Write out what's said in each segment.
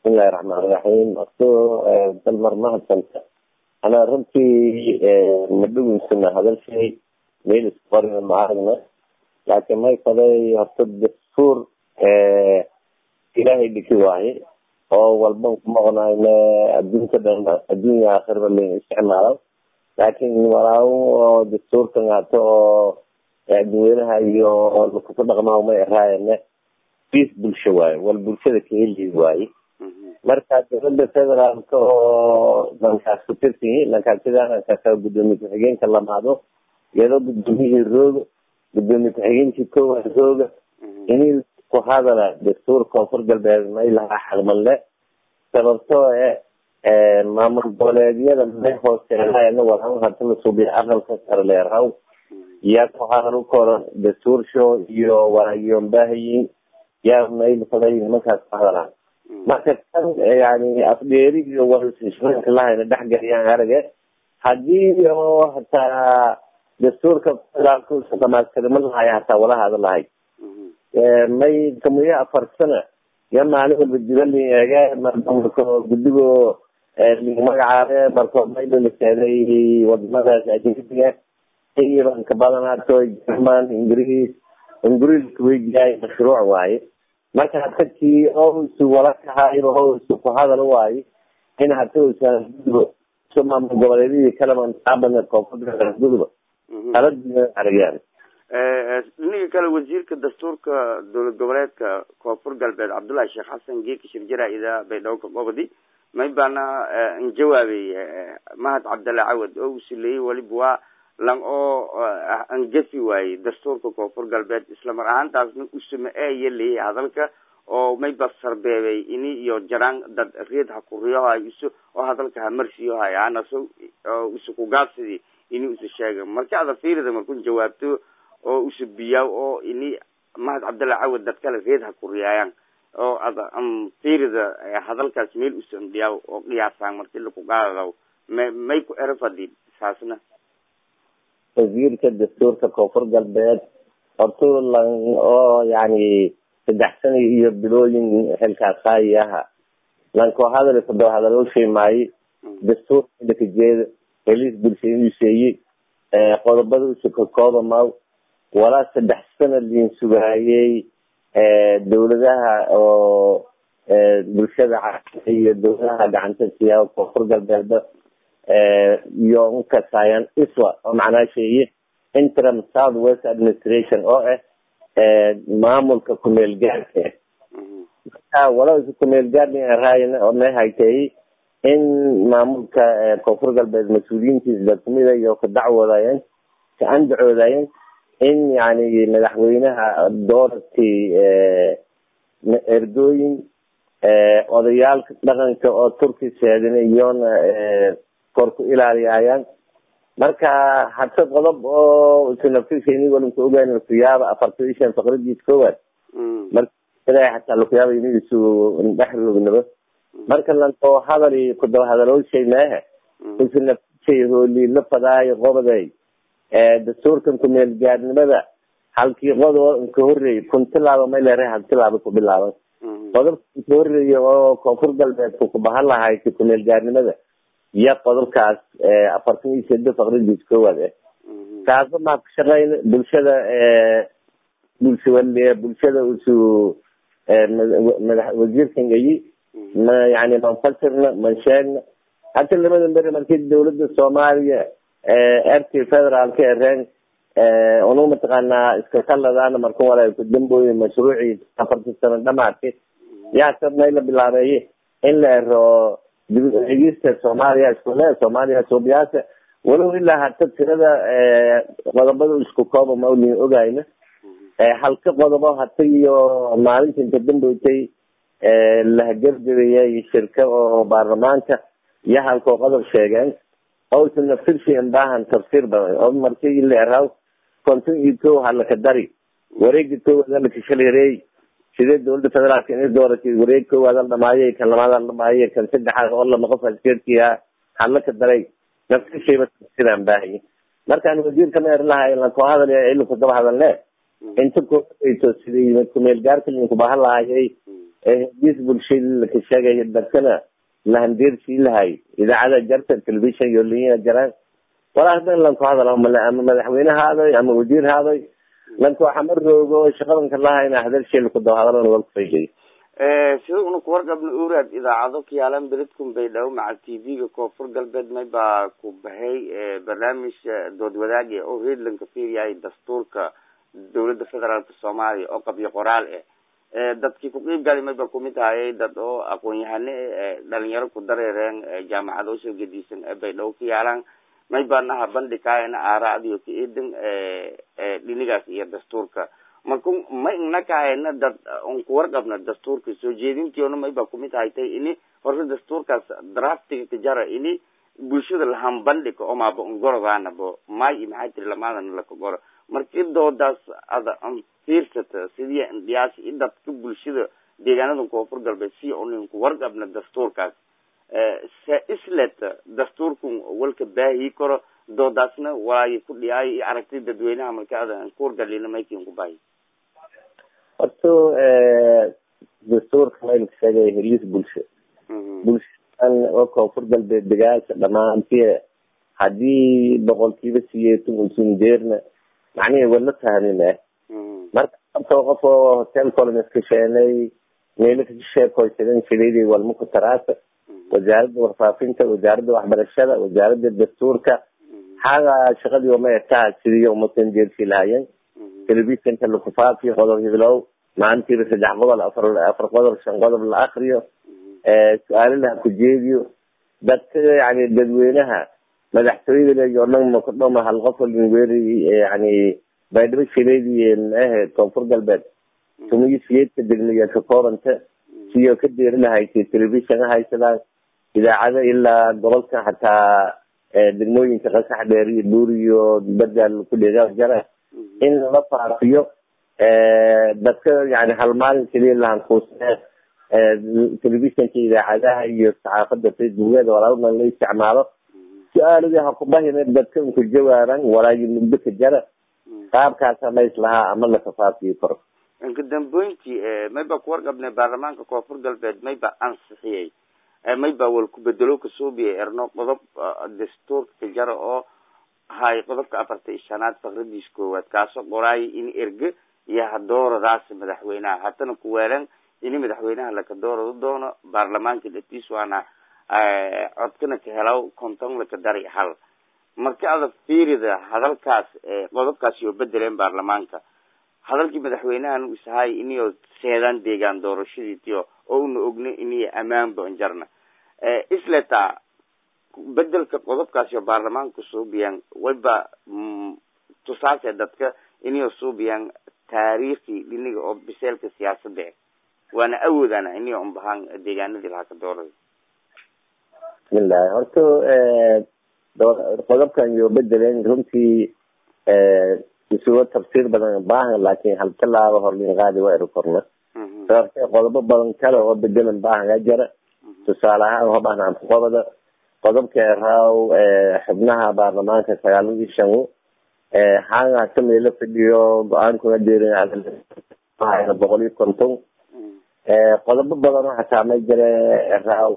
bismillahi raxmaan raxiim ato dalmar mahadsanta anaa runtii ma dhaweysana hadalshay meel isqorina ma aragna laakiin may faday horta dastuur ilaahay dhiki waaye oo walban kumaqnayna adduunka dhan adduunya aakhirba lain isticmaalo laakiin walaawo oo dastuurkan hato oo dadweynaha iyo lakuku dhaqmaa may araayane bis bulsho waaye wal bulshada kaheli waaye marka dowlada federaalka oo dhankaas ku tirsanyi dhankaasidanankaasa gudoomiye ku-xigeenka lamaado iyadoo gudoomiyihii rooga gudoomiye ku-xigeenkii koowaad rooga inii ku hadala dastuur koonfur galbeed may lahaa xaqmanle sababtoo e maamul goboleedyada may hooseelana walaan hata la suubiya aqalka sare leeraw yaa ku hadal u koran dastuur show iyo waraagiyonbaahayin yaa may faday nimankaas ku hadalaan marka kan yani afdheeri iyo warshooyinka lahayna dhexgeliyaan arage hadii oo hataa dastuurka federaalka dhamaastirma lahaya hataa wala hada lahay may kamiyo afar sana ya maalin walba jibalin eege marka guddigo magacaabe marka maylo la seeday wadamadaas ajnabiga ibanka badanaato german ingiriis ingiriiska weydiyaay mashruuc waaye marka hadakii osu wala kahayba osu ku hadal waaye in hata usagudubo so maamul goboleedyadii kalaban taabane koonfur guduba aladiina aragaan ninka kale wasiirka dastuurka dowlad goboleedka koonfur galbeed cabdullahi sheekh xasan geeki shirjara ida baydhabo gobodi may baana injawaabay mahad cabdalla cawad oo uu sileeyey waliba waa lang oo angafi waayey dastuurka koonfur galbeed islamar ahaantaasna usama eeya leeyay hadalka oo mayba sarbeebay ini iyo jaraan dad reed hakuriyohay isu oo hadalka hamarsiyohay anaso isu kugaabsidi ini usa sheega marka ada fiirida markun jawaabto oo usa biyaa oo ini mahad cabdalla cawad dad kale reed hakuriyaayaan oo ada fiirida hadalkaas meel usan dhiyaa oo qiyaasaan marki lakugaadadaw may may ku erafadi saasna wasiirka dastuurka koonfur galbeed horta lan oo yani saddex sana iyo bilooyin xilkaas haayi aha lankoo hadal fado hadaloo sheemaaye dastuur dhakajeeda heliis bulshadiiseeye qodobada usukakooba maw walaa saddex sana liin sugaayey dawladaha oo bulshada caalamka iyo dawladaha gacanta siyaa koonfur galbeeda iyo unkasaayan iswa oo macnaa sheeye interim south west administration oo ah maamulka kumeel gaarka marka wala kumeel gaarn oo may haytay in maamulka koonfur galbeed mas-uuliyiintiisa dadkumida iyo ka dacwoodayeen ka andacoodayen in yani madaxweynaha doorarkii ergooyin odayaalka dhaqanka oo turki seedin iyona korku ilaaliyaayaan marka hata qodob oo sinafisini walinka ogaan lakuyaaba afartan iyo shan faqradiis koowaad marka hataa lakuyaaba inigiisu dhexroognaba marka lankoo hadali kudaba hadalooshay meehe usinafishay hooli la fadaayo qobaday dastuurkan kumeel gaarnimada halkii qodob inka horeeyay kun tilaaba may leeray hal tilaaba ku bilaaban qodobka inka horeeya oo koonfur galbeedka kubahan lahay kumeel gaarnimada iyo qodobkaas afartan iyo sedo faqradiis koowaad ah kaasa maa ka shaqeyn bulshada bulsha bulshada usu mada wasiirkan gayi ma yani manfasirna mansheegna hata labada beri markii dawladda soomaaliya erkii federaalka ereen unu mataqaanaa iska kaladaana marka wala ku dambooye mashruucii afartan sano dhamaadki yaa sabnay la bilaabeeye in la ero egista soomaaliya iskule soomaaliya suubiyaasa walow ilaa hata tirada qodobada isku kooba maulin ogayna halka qodobo hata iyo maalinta inta damboytay lahagergeriyay shirka oo baarlamaanka iyo halkoo qodob sheegeen ousa naftirshi baahan tafsiir badan oo markii la eraw konton iyo ko halaka dari wareegi koowaad lakashaleereey sidee dawladda federaalka inay dooratay wareeg koowaad al dhamaayay kan labaad al dhamaayay kan saddexaad oo lama qof askeerkiya hadlaka daray naftirshayba tafsiiraan baahaya markaan wasiirka ma er lahay lankoo hadal ila kudaba hadalne inta koato sidii kumeel gaarka linku bahan lahayay hediis bulshadii laka sheegay dadkana lahandeersii lahay idaacada jarta television iyo linya jaraan walaa hadan lanku hadal ama madaxweyne haaday ama wasiir haaday lanku waxama roogo shaqadanka lahayna hadalsheel ku daba hadalan wal kufayday sida una kuwargabna uraad idaacado kayaalan beledkun bay dhaw maca t v-ga koonfur galbeed may baa ku baxay barnaamij dood wadaag oo redlanka fiiryahay dastuurka dawladda federaalka soomaaliya oo qabyo qoraal ah dadkii ku qiib gali may ba kumid ahayay dad oo aqoon-yahane dhalinyaro ku dareereen jaamacado usoo gediisan bay dhaw ka yaalaan may baanaha bandhikaayana aaraacdiyo ka eedan dhinigaas iyo dastuurka marka ma inakahayna dad un kuwarqabna dastuurka soo jeedintiona may ba kumid haytay ini horta dastuurkaas draftiga kajara ini bulshada lahan bandhika oo maaba ungorogaanabo may i maxay tiri lamaadana lakagoro markii doodaas ada an fiirsata sidii indhiyaas i dadka bulshada deegaanada koonfur galbeed si unin kuwarqabna dastuurkaas se islet dastuurkun walka baahi karo doodaasna walaayo ku dhiyaayo iyo aragti dadweynaha marka ada kuwargalina maykin ku baahi horto dastuurka maylka sheegay heliis bulsho bulshadan oo koonfur galbeed degaasha dhamaantii hadii boqolkiiba siyeetan usunjeerna macnihi wala fahmine marka abtoo qof oo hotel colons ka sheenay meelo ka sheekoysadan shilidii walma ku taraasa wasaaradda warfaafinta wasaaradda waxbarashada wasaaradda dastuurka xaga shaqadii oma etaha sidii umatan jeersi lahayen telefisonka lakufaafiyo qodob hiblow maalintiiba saddex qodob afar afar qodob shan qodob la akriyo su-aalo laha ku jeediyo dadka yani dadweynaha madaxtooyada leyo dhan makudhoma hal qof walweri yani baydhabo shileedii maahe koonfur galbeed tumiyo siyeedka degmiya ka koobanta siyo ka deeri lahaysay telefishon haysadaan idaacado ilaa gobolka hataa degmooyinka qasax dheer iyo buur iyo badal ku dheega jara in la faafiyo dadka yani hal maalin keliya lahankuusne telefishonka idaacadaha iyo saxaafada facebookeeda walaalna la isticmaalo su-aaladii hakubahina dadka unku jawaaban walaayo mugdo ka jara qaabkaasa la islahaa ama lakafaafiyo karo inka damboyntii mayba kuwarqabnay baarlamaanka koonfur galbeed mayba ansixiyey mayba wal kubedelo kasuubiya erno qodob dastuurka ka jara oo hay qodobka afarta iyo shanaad fakradiis koowaad kaasoo qoraayo in erge iyo hadooradaas madaxweynaha hatana kuweelan ini madaxweynaha laka doorado doono baarlamaanka dhatiis waana codkana ka helaw konton laka dari hal marka ada fiirida hadalkaas qodobkaasi oo bedeleen baarlamaanka hadalkii madaxweynahan u isahay iniyo seedaan deegaan doorashadiitiyo oo una ogna iniyo amaan bonjarna isleta bedelka qodobkaasi oo baarlamaanka suubiyaan wayba tusaase dadka iniyo suubiyaan taariikhi dhiniga oo biseelka siyaasada waana awoodana iniyo unbahaan deegaanadii lahaa ka doorada bismillahi horta qodobkan iyo bedeleen runtii isugo tafsiir badan baahan laakin hal talaaba horlin qaadi waa eri korna sababtee qodobo badan kale oo bedelan baahangaa jara tusaale ahaan hobahnaan qobada qodobka eraaw xubnaha baarlamaanka sagaaladii shan hanga kamila fadhiyo go-aankuna deerin boqol iyo konton qodobo badan oo hataa ma jira eraaw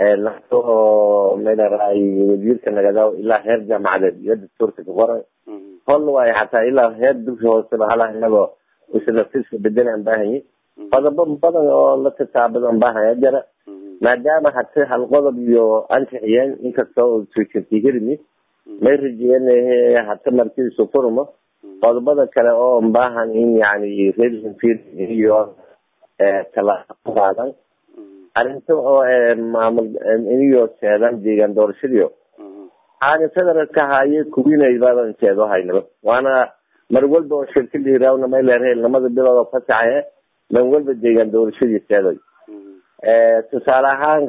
oo melaray wasiirka nagadaw ilaa heer jaamacadeed iyo dastuurka ka qoran hol waayo hataa ilaa heer dugsi hooseba hala inagoo islafiska bedelaan baahanyi qodobo badan oo la tataabadan baahaya jara maadaama hata hal qodob iyo ansixiyeen inkastoo sujirti hirmi may rajeyen hata markiisu furmo qodobada kale oo baahan in yani reer iyo talaaqo qaadan arrinta oo maamul iniyo seedan deegaan doorashadiyo aan federalka haye kuwinay baadan seedo haynaba waana mar walba oo shirka liiraawna may leerheel lamada bilood oo fasaxe man walba deegaan doorashadii seeday tusaale ahaan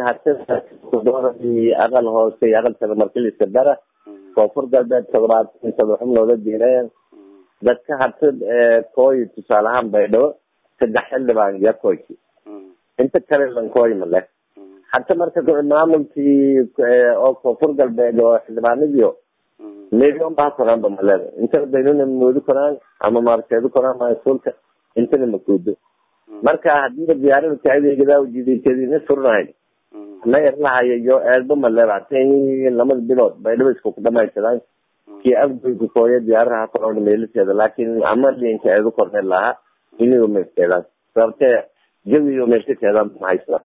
hadii aqal hoose iyo aqal sare markiliska dara koonfur galbeed todobaatan todoba xubnooda diireen dadka hata kooyi tusaale ahaan baydhabo saddex xildhibaan iyo kooyki inta kale lankooy ma leh hata marka maamulkii oo koonfur galbeed oo xildhibaanadiyo million baa koraanba maleda intana baynuna moodi koraan ama maarseedo koraan maasulka intana makuudo marka hadii diyaarada kaadeegada ujideetadina furnahayd ma erlahayo iyo eedba maleebatan lamada bilood baydhaba isku dhamaysadaan kii afgoyka kooya diyaaraha korona meeliseeda laakin ama linka eedu korne lahaa inigo meelkeedaan sababtee jawiyo meelkakeedaan mahaysadaan